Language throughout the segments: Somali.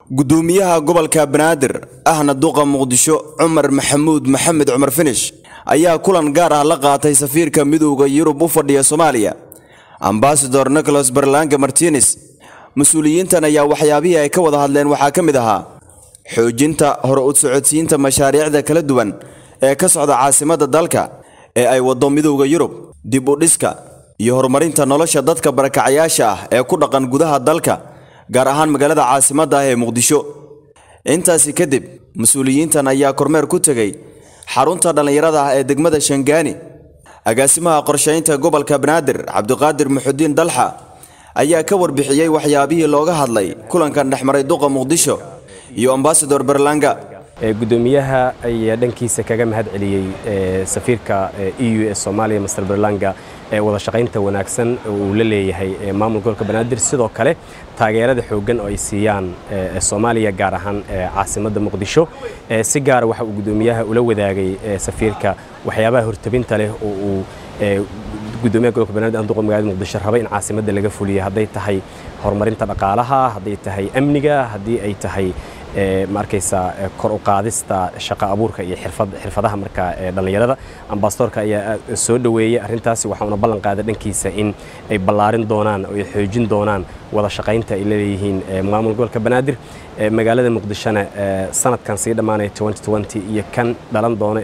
gudoomiyaha gobolka banaadir ahna duqa muqdisho cumar maxamuud maxamed cumar finish ayaa kulan gaar ah la qaatay safiirka midowda yurub u fadhiya soomaaliya ambasador nicholas berlanga martines mas-uuliyiintan ayaa waxyaabihii ay ka wada hadleen waxaa ka mid ahaa xoojinta hore u socodsiinta mashaariicda kala duwan ee ka socda caasimadda dalka ee ay waddo midowda yurub dib u dhiska iyo horumarinta nolosha dadka barakacayaasha ah ee ku dhaqan gudaha dalka gaar ahaan magaalada caasimadda ah ee muqdisho intaasi kadib mas-uuliyiintan ayaa kormeer ku tegey xarunta dhallinyarada ah ee degmada shangaani agaasimaha qorshaynta gobolka banaadir cabdiqaadir muxudiin dalxa ayaa ka warbixiyey waxyaabihii looga hadlay kulankan dhexmaray duqa muqdisho iyo ambasador berlanga gudoomiyaha ayaa dhankiisa kaga mahad celiyey safiirka e u ee soomaaliya master berlanga ee wada shaqaynta wanaagsan uu la leeyahay maamul gobolka banaadir sidoo kale taageerada xooggan oo ay siiyaan soomaaliya gaar ahaan caasimadda muqdisho si gaara waxa uu gudoomiyaha ula wadaagay safiirka waxyaabaha hortabinta leh oo uu gudoomiyaha gobolka banaadir anduqa magaalada muqdisho raba in caasimadda laga fuliyo hadday tahay horumarinta dhaqaalaha hadday tahay amniga haddii ay tahay ma arkaysaa kor u qaadista shaqo abuurka iyo xirfadaha marka dhallinyarada ambasadorka ayaa soo dhoweeyey arrintaasi waxauna ballan qaaday dhankiisa in ay ballaarin doonaan oo ay xoojin doonaan wada shaqaynta ay leeyihiin maamul gobolka banaadir magaalada muqdishona sanadkan sii dhammaanaya iyo kan dhalan doona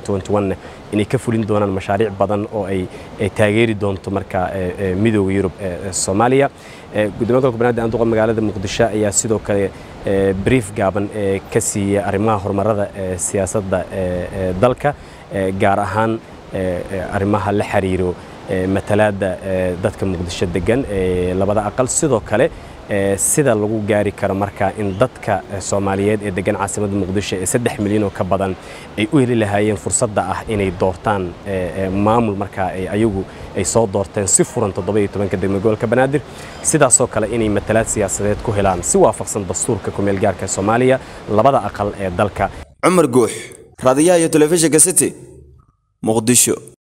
ee inay ka fulin doonaan mashaariic badan oo ay taageeri doonto marka midooda yurub soomaaliya gudoomiya gobolka banaadir anduqa magaalada muqdisho ayaa sidoo kale brief gaaban ee ka siiyey arrimaha horumarada siyaasadda dalka gaar ahaan arrimaha la xiriiro matalaadda dadka muqdisho degan labada aqal sidoo kale sida lagu gaari karo marka in dadka soomaaliyeed ee degan caasimadda muqdisho ee saddex milyan oo ka badan ay u heli lahaayeen fursadda ah inay doortaan maamul markaa ayagu ay soo doorteen si furan toddoba-iyo tobanka degmo gobolka banaadir sidaasoo kale inay matalaad siyaasadeed ku helaan si waafaqsan dastuurka kumeel gaarka soomaaliya labada aqal ee dalka cumar guux raadiyaha iyo telefishinka city muqdisho